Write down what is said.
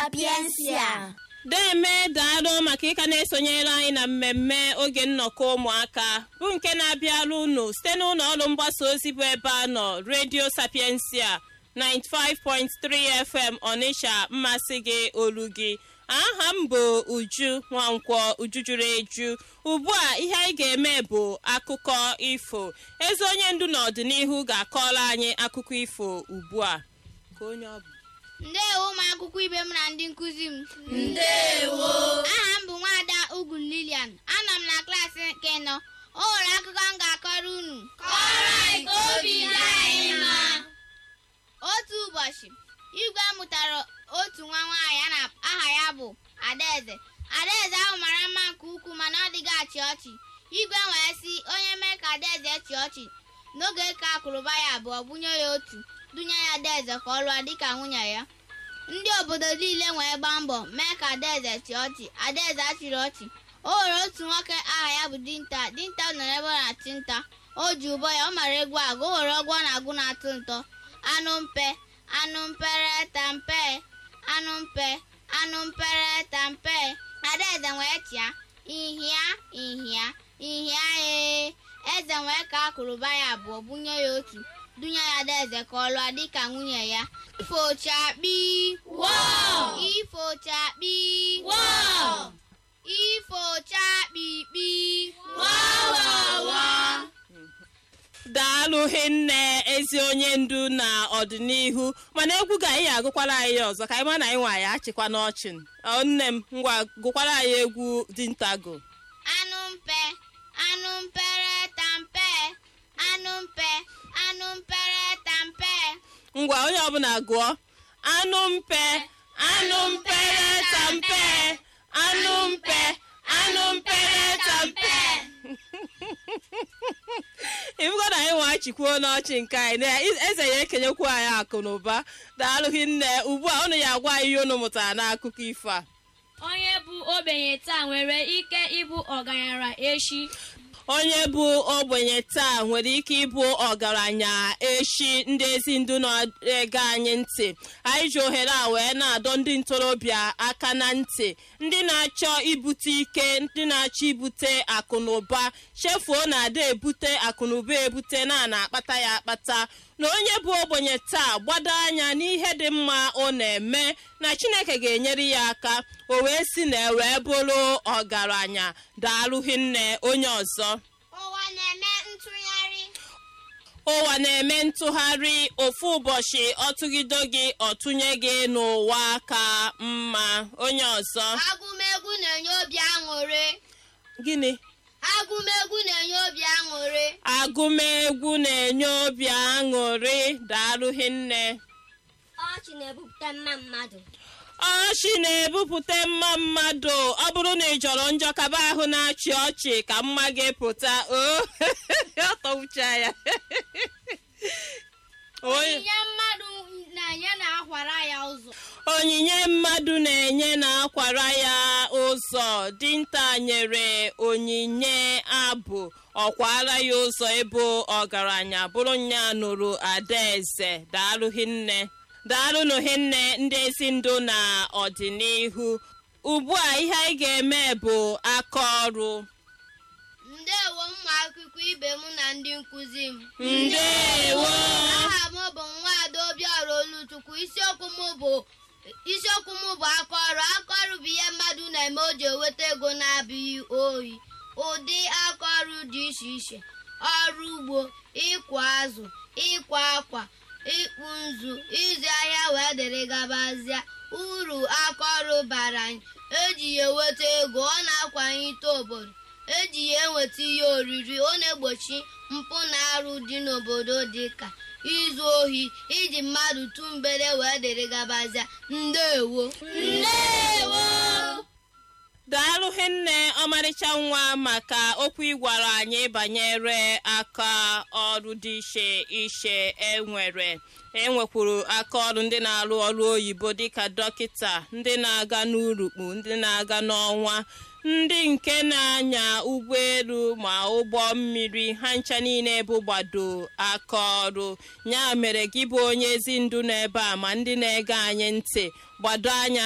sapiensia. deme daalụ maka ịka na-esonyere anyị na mmemme oge nnọkọ ụmụaka bụ nke na-abịara unu site n'ụlọ ọrụ mgbasa ozi bụ ebe a nọ redio sapiensia 95.3 fm ọnịsha mmasị gị olu gị aha m bụ uju nwankwọ uju juru eju ugbu a ihe anyị ga-eme bụ akụkọ ifo ezi onye ndu n'ọdịnihu ga-akọrọ anyị akụkọ ifo ugbu a ka onye ọ bụ ndewo ụmụ akwụkwọ ibe m na ndị nkụzi m Ndewo. aha m bụ nwaada ugwu lilian anọ m na klaasị nke nọ o nwere akụkọ m ga-akọrọ unu Kọrọ anyị ka obi dị anyị mma. otu ụbọchị igwe mụtara otu nwa nwaanyị a na aha ya bụ adaeze adaeze ahụ mara mma nke ukwuu mana ọ dịghị achị ọchị igwe wee sị onye mee ka adaeze chị ọchị n'oge ka akụrụba ya abụọ bunye ya otu dunye ya adaeze ka ọ lụọ dịka nwunye ya ndị obodo niile wee gbaa mbọ mee ka adaeze chị ọchị adaeze achịrị ọchị o nwere otu nwoke aha ya bụ dinta dinta nọ n'ebe ọ na-achị nta o ji ụbọ ya ọ mara egwu agụ o nwere ọgwụ ọ na-agụ na-atụ ntọ anụ mpe anụ mpere tampe anụ mpe anụ mpere tampe adaeze wee chịa ihia ihia ihia ee eze wee ka akụrụba ya abụọ bunye ya otu dunye ya adaeze ka ọ lụọ dịka nwunye ya ifochakpi Wow! ifochakpi Wow! ifochakpikpi Wow, wow, wow. daalụ hinne ezi onye ndu na ọdịnihu mana egwu ga anyị agụkwara anyị ya ọzọ ka anyị ma na anyị nwa ya achịkwa n'ọchị Ọ, nne m ngwa gụkwara anyị egwu dintago anụ mpe anụ mpere tampe anụ mpe anụ mpere tampe ngwa onye ọbụla gụọ anụ mpe anụ mpere tampe anụ mpe anụ mpere tampe ibugo na anyị nwa chikwuo n'ọchị nke anyị na eze ya ekenyekwu anyị akụ na ụba daalụ hinne ugbu a unu ya agwa anyị ihe unu mụtara n'akụkọ ifo a onye bụ ogbenye taa nwere ike ịbụ ọgaranya echi onye bụ ogbenye taa nwere ike ịbụ ọgaranya echi ndị ezi ndu na-ege anyị ntị anyị ji ohere a wee na-adọ ndị ntorobịa aka na ntị ndị na-achọ ibute ike ndị na-achọ ibute akụnụba chefuo na ada ebute akụnụba ebute na na-akpata ya akpata na onye bụ ogbenye taa gbado anya n'ihe dị mma ọ na-eme na chineke ga-enyere ya aka o wee si na wee bụrụ ọgaranya daalụghị nne onye ọzọ ụwa na-eme ntụgharị ụwa na-eme ntụgharị ofu ụbọchị ọtụgido gị ọtụnye gị n'ụwa ka mma onye ọzọ agụmegwu na-enye obi aṅụrị gịnị agụmegwu na-enye obi aṅụrị agụmegwu na-enye obi aṅụrị daalụghị nne Ọchị na-ebupụta mma mmadụ. ọchị na-ebupụta mma mmadụ ọ bụrụ na ị jọrọ njọ kaba ahụ na-achị ọchị ka mma gị pụta o ọ tọwucha ya Onye- onyinye mmadụ na-enye na-akwara ya ụzọ onyinye mmadụ na-enye na-akwara ya ụzọ dinta nyere onyinye abụ ọkwara ya ụzọ ịbụ ọgaranya bụrụ nya nụrụ adaeze daalụghị nne daalụnụ hinne ndị ezi ndụ na ọdịnihu ugbu a ihe anyị ga-eme bụ aka ọrụ ndewo ụmụ akwụkwọ ibe m na ndị nkụzi m ndewo aha m bụ nwaada obiọra oluchukwu isiokwu m bụ isiokwu m bụ aka ọrụ aka ọrụ bụ ihe mmadụ na-eme o ji enweta ego na-abụghị ohi ụdị aka ọrụ dị iche iche ọrụ ugbo ịkụ azụ ịkwa akwa ịkpụ nzu ịzụ ahịa wee dịrị gabazịa uru aka ọrụ bara anyị eji ya enweta ego ọ na-akwanyite obodo eji ya enweta ihe oriri ọ na-egbochi mpụ na arụ dị n'obodo dị ka izu ohi iji mmadụ tụ mgbere wee dịrị gabazịa ndewo ndewo daalụghị nne ọmarịcha nwa maka okwu ịgwara anyị banyere aka ọrụ dị iche iche enwere enwekwuru aka ọrụ ndị na-arụ ọrụ oyibo dịka dọkịta ndị na-aga n'urukpu ndị na-aga n'ọnwa ndị nke na-anya ụgbọelu ma ụgbọ mmiri ha ncha niile bụ gbado aka ọrụ ya mere gị bụ onye ezi ndu n'ebe a ma ndị na-ege anyị ntị gbado anya